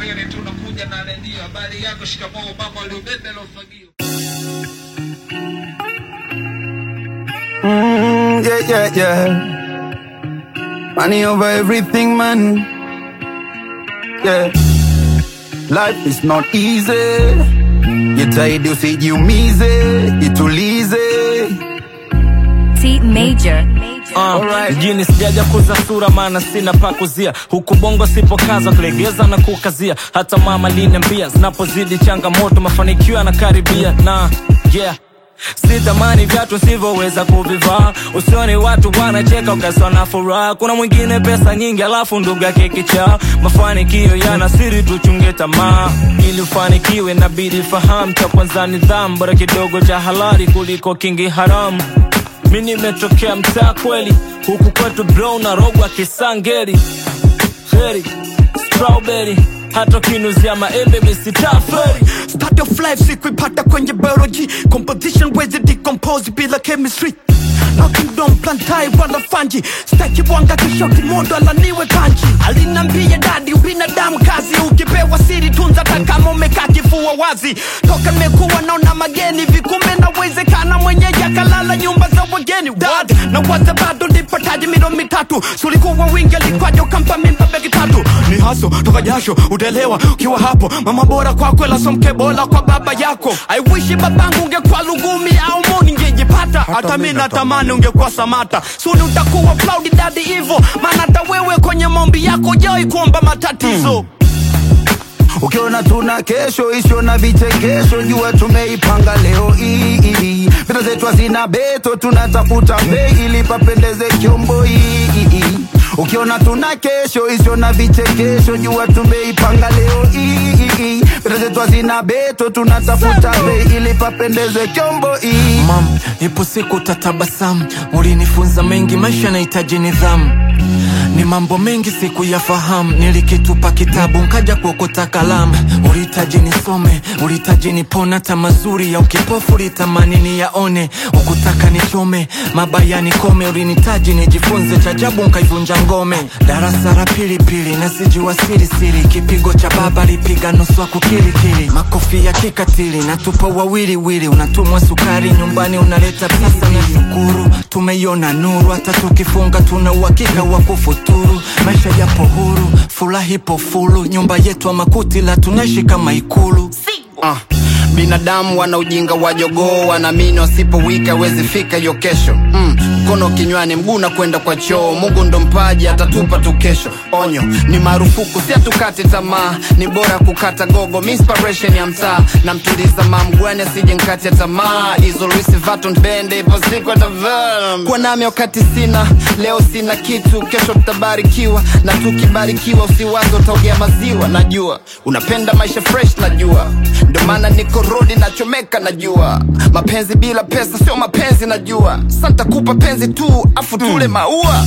mbele tunakuja na redio habari yako shikamoo mama uliobebe lofagio Mm, yeah, yeah, yeah. Money over everything, man. Yeah. Life is not easy. Jitahidi usijiumize, itulize. T Major. Alright. mjini sijaja kuza sura maana sina pa kuzia huku bongo sipokaza kulegeza na kukazia hata mama liniambia zinapozidi changamoto mafanikio yanakaribia na yeah sitamani vyatu sivyoweza kuvivaa usioni watu wanacheka ukaswa na furaha kuna mwingine pesa nyingi alafu ndugu yake kichaa mafanikio yana siri tuchunge tamaa ili ufanikiwe nabidi fahamu cha kwanza nidhamu bora kidogo cha halali kuliko kingi haramu mi nimetokea mtaa kweli huku kwetu bro na rogwa kisangeri heri strawberry hata kinuzia maembe misitaferi Start of life sikuipata kwenye biology composition wezi decompose bila chemistry nakingdom plantai wala fanji staki bwanga kesho kimondo alaniwe kanji alinambia dadi ubinadamu kazi ukipewa siri tunza takama umekaa kifua wazi toka nimekuwa naona mageni vikume nawezekana mwenyeji akalala nyumba za wageni dad na waza bado nipataji milo mitatu sulikuwa wingi alikwaja ukampa mimba begi tatu ni haso toka jasho utaelewa ukiwa hapo mama bora kwako ila somke bora kwa baba yako I wish babangu ungekuwa lugumi au moni ngejipata hata mi natamani ungekuwa samata suni utakuwa proud daddy hivo maana hata wewe kwenye mombi yako jawai kuomba matatizo Ukiona tuna kesho isio na vichekesho, jua tumeipanga leo hii. Pesa zetu hazina beto, tunatafuta bei ili papendeze kyombo hii. Ukiona tuna kesho isio na vichekesho, jua tumeipanga leo hii. Pesa zetu hazina beto, tunatafuta bei ili papendeze kyombo hii. mam ipo siku tatabasamu ulinifunza mengi maisha yanahitaji nidhamu ni mambo mengi siku yafahamu nilikitupa kitabu nkaja kuokota kalamu ulihitaji nisome ulihitaji nipona hata mazuri ya ukipofu ulitamani niyaone ukutaka nichome mabaya nikome ulinitaji nijifunze chajabu nkaivunja ngome darasa la pilipili nasijua sirisiri kipigo cha baba lipiga nusu kukilikili makofi ya kikatili natupa wawiliwili unatumwa sukari nyumbani unaleta pesa na shukuru tumeiona nuru hata tukifunga tuna uhakika wa kufuturu maisha yapo huru furaha ipo fulu nyumba yetu ama kuti la tunaishi kama ikulu Ah, binadamu wana ujinga wa jogoo wanaamini wasipowika wezi fika hiyo kesho mm, mkono kinywani mguu na kwenda kwa choo mungu ndo mpaji atatupa tu kesho onyo ni marufuku si atukate tamaa ni bora kukata gogo mi inspiration ya mtaa na mtuliza mamgwani asije nkati ya tamaa hizo Louis Vuitton bende ipo siku atavaa kwa nami wakati sina leo sina kitu kesho tutabarikiwa na tukibarikiwa usiwazo utaogea maziwa najua unapenda maisha fresh najua ndo maana niko rodi nachomeka najua mapenzi bila pesa sio mapenzi najua santa kupa penzi tu afu tule maua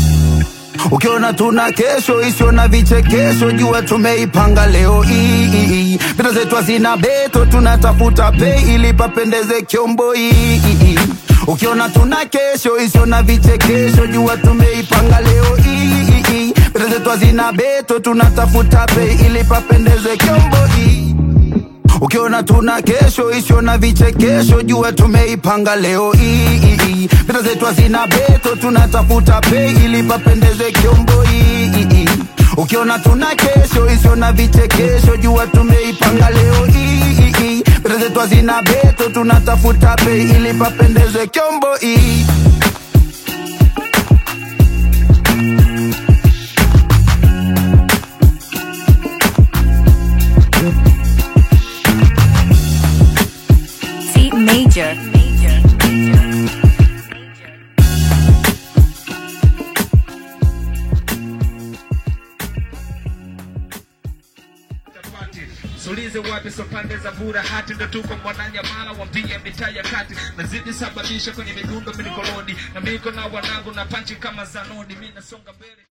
Ukiona tuna kesho isio na vichekesho, jua tumeipanga leo hii. Pesa zetu hazina beto, tunatafuta pei ili papendeze kyombo hii. Ukiona tuna kesho isio na vichekesho, jua tumeipanga leo hii. Pesa zetu hazina beto, tunatafuta pei ili papendeze kyombo hii. Ukiona tuna kesho isio na vichekesho, jua tumeipanga leo hii. Pesa zetu hazina beto, tunatafuta pei ili papendeze kyombo hii. Ukiona tuna kesho isio na vichekesho, jua tumeipanga leo hii. Pesa zetu hazina beto, tunatafuta pei ili papendeze kyombo hii. T Major. chapati sulize wapi so pande za bura hati ndo tuko mwananyamala wambia mitaa ya kati nazidi sababisha kwenye midundo milikolodi na miko na wanangu na panchi kama zanodi mi nasonga mbele